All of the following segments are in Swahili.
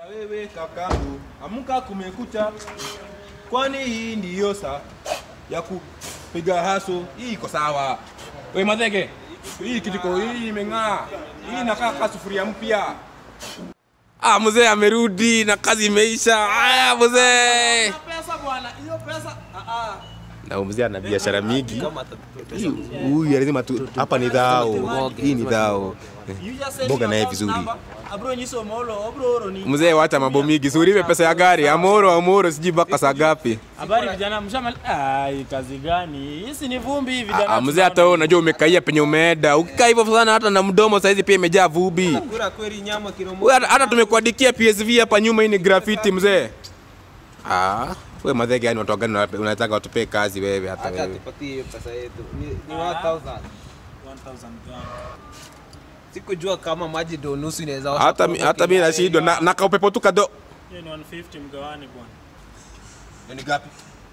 Wewe kakangu, amka kumekucha, kwani hii ndiyo saa ya kupiga haso. Hii iko sawa. We Madhege, hii kitiko hii imeng'aa, hii inakaa kama sufuria mpya. Ah, mzee amerudi na kazi imeisha. Aya, mzee. Pesa bwana, hiyo pesa ah ah. Na mzee ana biashara mingi. Hii- Huyu lazima tu hapa ni dhao. Hii ni dhao. You just send Boga your naye account vizuri. number. Abro nyiso molo, abro oro ni. Mzee wacha mambo mingi. Suripe pesa ya gari. Amoro amoro sijui mpaka saa ngapi. Habari vijana mshamal. Ai, kazi gani? Hisi ni vumbi hivi vijana. Ah, mzee hata wewe unajua umekaia penye umeenda. Ukikaa hivyo sana hata na mdomo saizi pia imejaa vumbi. Kura kweli nyama kilo Wewe hata, hata tumekuandikia PSV hapa nyuma hii ni graffiti mzee. Ah, wewe madhege yani watu gani unataka- unataka watupee kazi wewe hata Acha wewe. tupatie hiyo pesa yetu. Ni, ni 1000. 1000 gani? Sikujua kama maji ndo nusu inaweza osha Hata mi- kwa hata mimi nashindwa na, na kaupepo tu kado. Hiyo ni 150 mgawani bwana. Ni ngapi?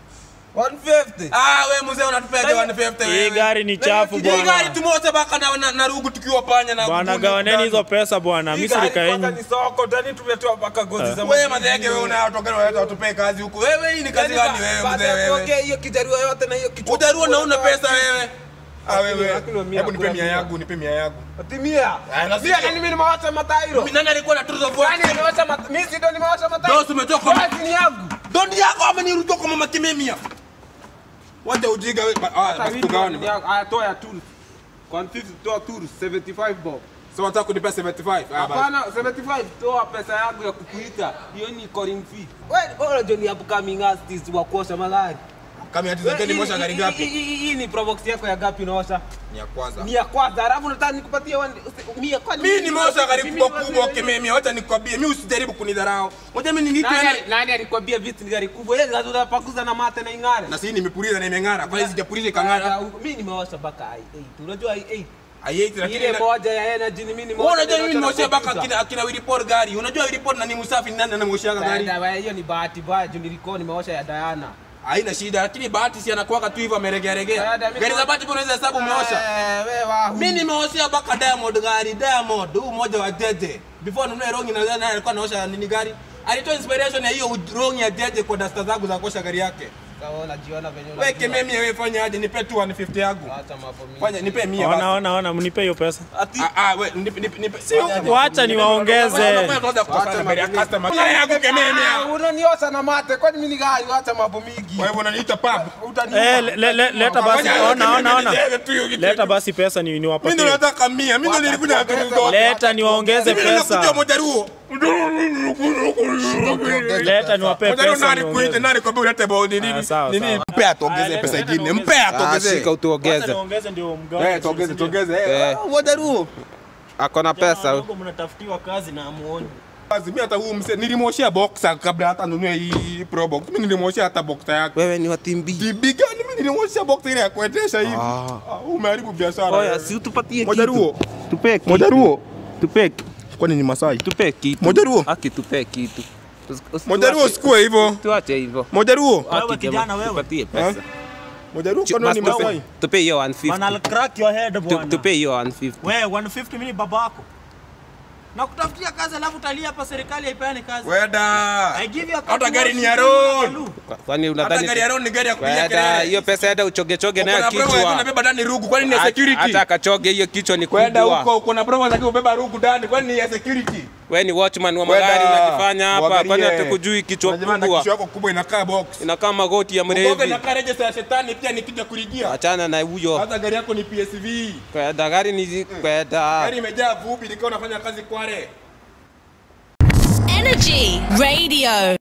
150. Ah, wewe mzee unatupea gani 150 Hii gari ni chafu Hii gari bwana. tumoja baka na, na, na rugu tukiwa panya na Bwana kuni gawaneni ndani. hizo pesa bwana. Hii Mimi gari sirika kwanza yenyu. ni soko, ndani tumetoa mpaka gozi za Wewe madhege wewe una watu gani wanaleta watupee kazi huku. Wewe hii ni kazi gani wewe mzee wewe? Okay, hiyo kijarua yote na hiyo kichwa. Ujarua na una pesa wewe. Ah wewe. Akili wa mia, Hebu nipe kula mia mia. yangu, nipe mia yangu. Timia. Ah, na Mia sio. nani mimi nimewacha matairo? Mimi nani alikuwa na tuzo of Nani nimewacha matairo? Mimi si ndo nimewacha matairo. Boss umetoka kwa Kazi ni yangu. Dondi yako ama nirudia kwa mama kimemia. Wacha ujiga wewe. Ba- Ah, basi tugawane. Aya, toa ya tools. Kwa 50 toa tools 75 bob. So wataka kunipa 75. Ah, basi. Hapana, 75 toa pesa yangu ya kukuita. Hiyo ni calling fee. Wewe bora ndio ni upcoming artist wa kuosha magari. Kama hati zake ni mosha gari Hii- gapi? hii- hii- Hii ni probox yako ya gapi unaosha? Ni ya kwanza. Ni ya kwanza, alafu nataka nikupatie one- mia kwani Mimi nimeosha gari mimi kubwa ni kubwa wazee. kimemia. Wacha nikwambie, mimi usijaribu kunidharau. Ngoja mimi niniite Nani yani. ali- Nani alikwambia vitu ni gari kubwa? Yeye ndio unapakuza na mate na ing'are. Na sisi nimepuliza na imeng'ara. Kwa hiyo sijapuliza ikang'ara. Mimi nimeosha mpaka i8. Unajua i8? Aieti lakini Ile na- moja ya energy ni mimi Wewe nimeosha. unajua mimi nimeosha nimeosha na baka computer. akina akina Wilipor gari. Unajua Wilipor na ni msafi nani anamwoshaga gari? Dada, wewe, hiyo ni bahati mbaya juu nilikuwa nimeosha ya Diana. Haina shida lakini bahati si anakuwaga tu hivyo ameregea regea. Dada, mimi Gari za kwa- bahati pia unaweza hesabu umeosha. Eh, wewe wahu. Mimi nimeoshea baka Diamond gari, Diamond huu mmoja wa Jeje. Before nunue rongi na naye alikuwa anaosha nini gari? Alitoa inspiration ya hiyo rongi ya Jeje kwa dasta zangu za kuosha gari yake. Sasa wewe unajiona venye Wewe unajua. kememi wewe fanya aje nipe tu 150 yangu. Acha mambo mingi. Fanya nipe 100 Ona basi. ona ona mnipe hiyo pesa. Ati Ah ah wewe nipe nipe nipe. Si Wacha niwaongeze. unaniosha na mate, kwani mimi ni gari? Acha mambo mingi. Kwa hivyo unaniita pub. Utaniua. Eh, le- le- le- leta basi. Fanya Ona ona ona. nipewe tu hiyo kitu. Leta basi pesa ni Mimi ndo niwapatie. nataka 100. Mimi ndo nilikuja na tuzo zote. Leta niwaongeze Mimi nakuja pesa. mojaruo. Leta niwape Mojaruo pesa. nani kuite niongeze. nani kwa ulete bao ni nini? Ah, sawa, Nini? sawa. Mpe atuongeze Ah, pesa leta ingine. niongeze. Mpe atuongeze. Shika Wacha utuongeze. niongeze ndio mgawe. Eh, tuongeze tuongeze. Eh. Eh, mojaruo. Ako na pesa. Wadogo mnatafutiwa kazi na amuoni. Basi mimi hata huu mse nilimwoshea boxer kabla hata nunue hii pro box. Mimi nilimwoshea hata boxer yake. Wewe ni wa timbi. Bibi gani mimi nilimwoshea boxer ile ya kuendesha hivi. Ah, umeharibu biashara. Oya, si utupatie kitu. Mojaruo. Tupe kitu. Mojaruo. Tupe Kwani ni Masai? tupe kitu. Mojaruo. Aki tupe kitu. Usi- usi- Mojaruo tuache- usikue hivyo. Tuache hivyo. Mojaruo. Wewe Aki kijana jamaa, wewe. Tupatie pesa. Mojaruo Chu- kwani basi ni tupe- Masai? Tupe hiyo 150. Bwana I'll crack your head Tu- bwana. Tupe hiyo 150. Wewe 150 mimi ni babako. Na kutafutia kazi alafu utalia hapa serikali haipeani kazi. Weda. I give you a Hata card gari wash, ni ya you road. do. Kwa- Kwani Hata unadhani gari ya road ni gari ya kupiga Kwenda, kelele. hiyo pesa enda uchoge choge nayo Uko na promo ya kichwa. kunabeba ndani rugu kwani ni ya Hata- security? Hata kachoge hiyo kichwa ni Kwenda kubwa. huko uko na promo za kubeba rugu ndani kwani ni ya security? Wewe ni watchman wa Kwenda, magari unajifanya hapa. uangalie. Kwani hatukujui kichwa Unajua na kubwa? kichwa yako kubwa inakaa box. Inakaa magoti ya Mboga mrevi. inakaa register ya shetani pia nikija kuligia. Achana na huyo. Hata gari yako ni PSV. Kwenda gari ni kwenda. Gari imejaa vumbi nikiwa nafanya kazi Kware. Energy Radio.